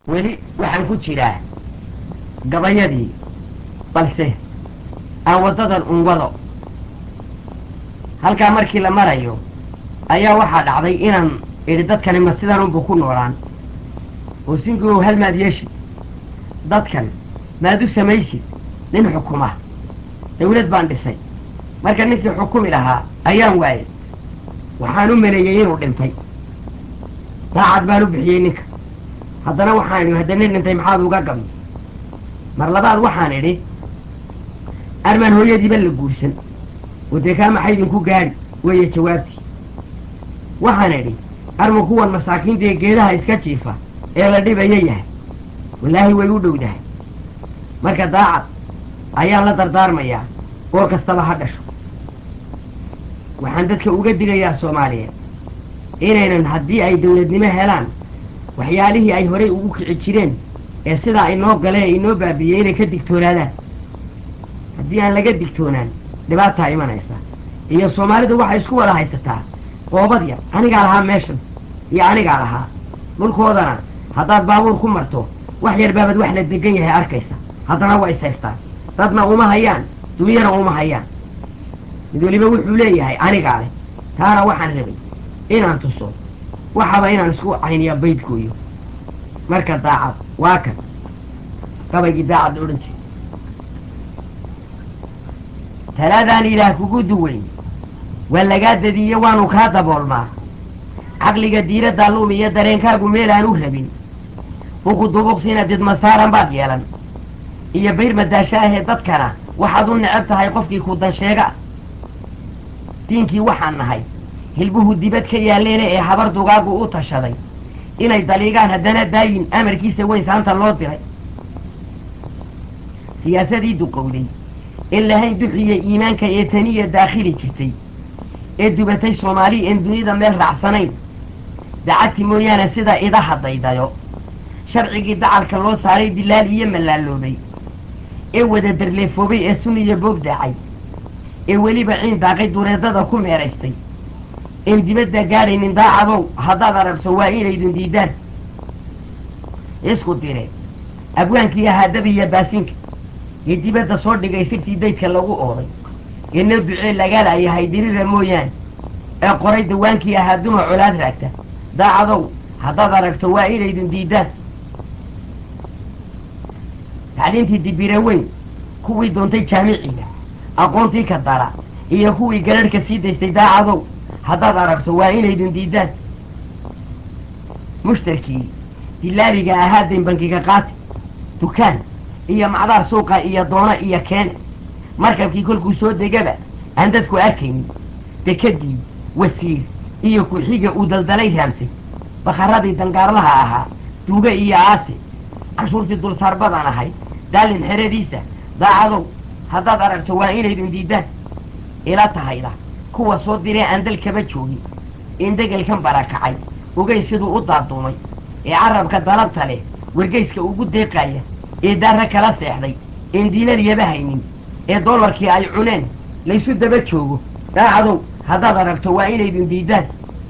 weli waxaan ku jiraa gabayadii balse aan waddadan un wado halkaa markii la marayo ayaa waxaa dhacday inaan idhi dadkani ma sidan unbu ku noolaan oo singuow hal maad yeeshid dadkan maad u samaysid nin xukuma dawlad baan dhisay marka ninkii xukumi lahaa ayaan waayay waxaan u maleeyey inuu dhintay daacad baan u bixiyey ninka haddana waxaan idhi hadda nin dhintay maxaad uga gabi mar labaad waxaan idhi armaan hooyadiiba la guursan oo dee kaa maxay idinku gaadhi weeye jawaabtii waxaan idhi armu kuwan masaakiinta ee geedaha iska jiifa ee la dhibaya yahay wallaahi way u dhowdahay marka daacad ayaan la dardaarmayaa goor kastaba ha dhasho waxaan dadka uga digayaa soomaaliyeed inaynan haddii ay dawladnimo helaan waxyaalihii ay horay ugu kici jireen ee sidaa inoo gale ee inoo baabiiyey inay ka digtoonaadaan haddii aan laga digtoonaan dhibaataa imanaysa iyo soomaalidu waxay isku wada haysataa qoobad yar anigaa lahaa meeshan iyo anigaa lahaa dhulkoodana haddaad baabuur ku marto wax yar baabad wax la degan yahay arkaysa haddana waa is haystaan dadna uma hayaan dunyana uma hayaan mid weliba wuxuu leeyahay anigaa leh taana waxaan rabay inaan tuso waxaba inaan isku cayniya baydkooyo marka daacad waa kan gabaygii daacad la odhan jiray talaadaan ilaah kugu duweyn waa lagaa dadiiye waanu kaa daboolmaa caqliga diiraddaa luumiyo dareenkaagu meelaan u rabin buku dubuqsina didmasaaran baad yeelan iyo bayr madaasha ahee dadkana waxaad u necab tahay qofkii ku dan sheega diinkii waxaan nahay hilbuhu dibad ka yaalleene ee habar dugaagu u tashaday inay daliigaan haddana daayin amarkiisa weyn saanta loo diray siyaasadii duqowday in lahayn duxiya iimaanka ee taniya daakhili jirtay ee dubatay soomaali een dunida meel raacsanayn dacadti mooyaane sida idaha daydayo sharcigii dacalka loo saaray dilaal iyo mallaaloobay ee wada darleefoobay ee suniya boog daacay ee weliba ciin daaqay dureedada ku meeraystay een dibadda gaadhaynin daacadow haddaad aragto waa inaydun diidaan isku dire abwaankii ahaa dabiya baasinka ee dibadda soo dhigay sirtii daydka lagu ooday ee noo ducee lagalayahay dirira mooyaane ee qoray dawaankii ahaa duma colaad raagta daacadow haddaad aragto waa inaydun diidaan tacliintii dibira weyn kuwii doontay jaamiciga aqoontii ka dara iyo kuwii gararhka sii daystay daacadow haddaad aragto waa inaydun diidaan mushtarkii dilaaliga ahaa dayn bankiga qaati dukaan iyo macdaar suuqa iyo doona iyo keene markabkii kolkuu soo degaba aan dadku arkaynin dekadii wasiir iyo ku-xiga uu daldalay raamsay bakharadii dangaarlaha ahaa duuge iyo aase cashuurtii dulsaar badan ahayd daalin xeradiisa daacadow haddaad aragto waa inaydun diidaan ila tahayda kuwa soo diree aan dalkaba joogin in degelkan barakacay ogay siduu u daaduumay ee carabka dalabta leh wargeyska ugu deeqaya ee daarra kala seexday een diinaryaba haynin ee dollarkii ay cuneen laysu daba joogo daacadow haddaad aragto waa inaydun diidaan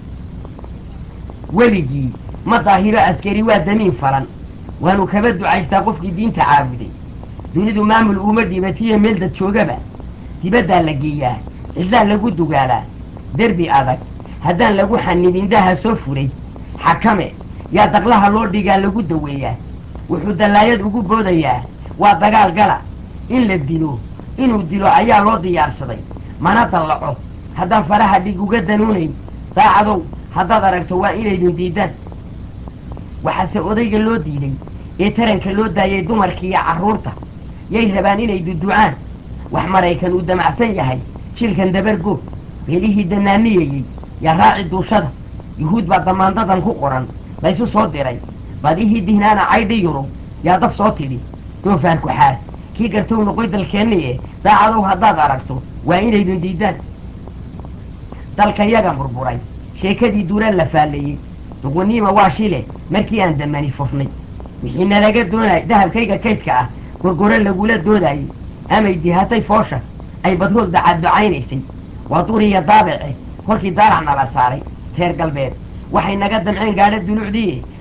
weligii ma daahiro askari waa damiin falan waanu kaba ducaystaa qofkii diinta caabuday dunidu maamul uuma dhibatiyo meel dad joogaba dibaddaa la geeyaa cidlaa lagu dugaalaa derbi adag haddaan lagu xanibin daha soo furay xakame yaa daqlaha loo dhigaa lagu daweeyaa wuxuu dallaayad ugu boodayaa waa dagaal gala in la dilo inuu dilo ayaa loo diyaarsaday mana dallaco haddaan faraha dhig uga danuunayn daacadow haddaad aragto waa inaydun diidaan waxaase odayga loo diiday ee taranka loo daayay dumarkiiyo carruurta yay rabaan inay duducaan wax maraykan uu damacsan yahay jilkan dabargo beelihii danaaniyayey yaa raaci duushada yuhuud baa damaandadan ku qoran laysu soo diray badihii dihnaana caydhi yurub yaa dab soo tidhi doofaan ku xaad kii gartow noqoy dalkeenniye daacadow haddaad aragto waa inaydun diidaan dalka yaga burburay sheekadii duuraan la faalleeyey duquniima waa shile markii aan damani fufnay wixii nalaga doonay dahabkayga kaydka ah gorgore lagula doodayey amay dihatay foosha ay badhood dacadducaynaysay waa duriya daabice kolkii daarac nala saaray reer galbeed waxay naga damceen gaadho dulucdiiye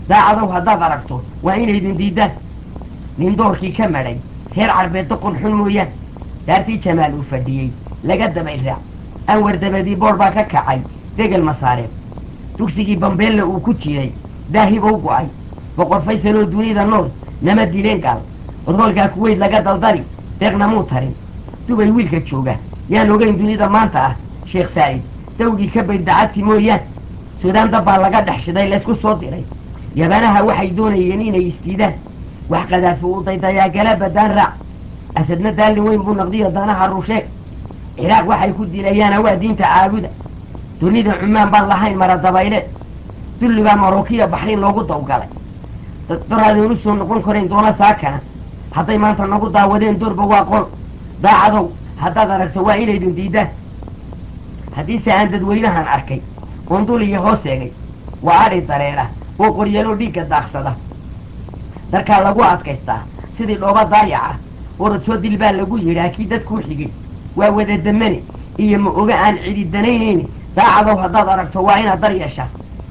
daacadow haddaad aragto waa inaydin diiddaan nin doorkii ka madhay reer carbeed doqon xun mooyaan daartii jamaal uu fadhiyey laga dabay raac anwar dabadii boor baa ka kacay degel masaareed dugsigii bambeelle uu ku jiray daahibow go'ay boqor faysaloo dunida nool nama dileen gaal odroolkaa kuweyd laga daldari deeqna muu tarin dubay wiilka jooga yaan ogayn dunida maanta ah sheekh saa'id dawgii ka bayd dacadti mooyaan suudaan dabbaa laga dhex shiday laysku soo diray yabanaha waxay doonayeen inay isdiidaan wax qadaafo uu daydayaa gala badaan raac asadna daalin weyn buu naqdiyo danaha rusheeg ciraaq waxay ku dilayaana waa diinta caabuda dunida cumaan baan lahayn mara dabayleed dulli baa marookiya baxriin loogu dawgalay doraadeen u soo noqon karayn doona saakana hadday maanta nagu daawadeen doorba waa qol daacadow haddaad aragto waa inaydin diidaan haddiise aan dadweynahan arkay oon dul iyo hoos eegay waa adhi dareera oo qoryalo dhiigga daaqsada darkaa lagu adkaystaa sidii dhooba daayaca orod soo dil baa lagu yidhaa kii dadkuu xigay waa wada damane iyo ma oga aan cidi danaynayni daacadow haddaad aragto waa inaad dar yeeshaa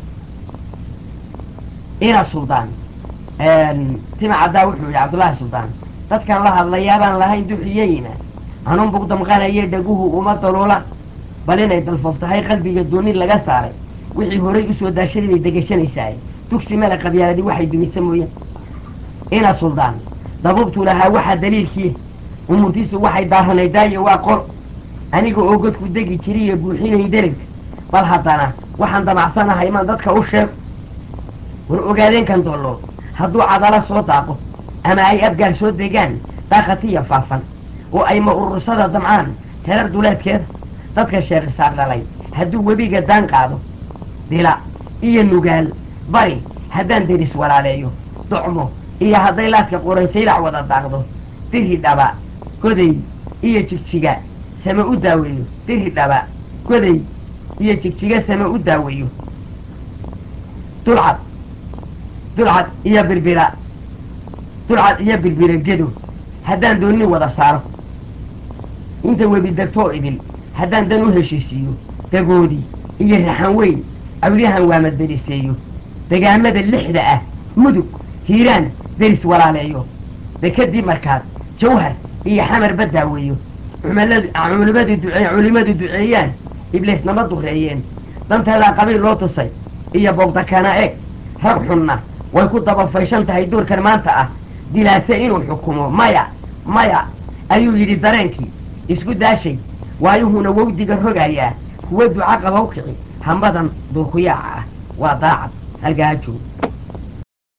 ina suldaan tima caddaa wuxuu yidhi cabdullaahi suldaan dadkan la hadlayaabaan lahayn duxiyeyna hanuun bug damqanaye dhaguhu uma daloolaan bal inay dalfoof tahay qalbiga dooni laga saaray wixii horay usoo daashaday bay degashanaysaay dugsi male qabyaaladii waxay dumisa mooyaan ina suldaan dabuubtuu lahaa waxaa daliilkii umurtiisu waxay daaranay daayo waa qol aniga oo godku degi jiriyo buuxinay dereg bal haddana waxaan damacsanahay imaan dadka u sheego war ogaadeenkan doollood hadduu cadalo soo daaqo ama ay abgaar soo degaan daaqatiya faafan oo ay ma urursada damcaan terar duleedkeeda dadka sheekhisaar dhalay hadduu webiga daan qaado dila iyo nugaal bari haddaan deris walaaleeyo docmo iyo hadday laadka qoransaylac wada daaqdo diri dhaba goday iyo jigjiga same u daaweeyo diri dhaba goday iyo jigjiga same u daaweeyo dulcad dulcad iyo birbira dulcad iyo birbira gedo haddaan doonni wada saaro inta webi degtoo idil haddaan dan u heshiisiiyo dagoodi iyo raxan weyn awdahan waama deriseeyo degaamada lixda ah mudug hiiraan deris walaaleeyo dekadii markaad jawhar iyo xamar badaaweeyo cumaladu culimadu ducee culimadu duceeyaan ibliisnama dureeyeen danteedaa qabiil loo tusay iyo boogdakana eeg rag xunna way ku dabafayshan tahay duurkan maanta ah dilaase inuu xukumo maya maya ayuu yidhi dareenkii isku daashay waayuhuna wawdiga rogayaa kuwa duca qaba u kici hambadan duurkuyaaca ah waa daacad halgaa joog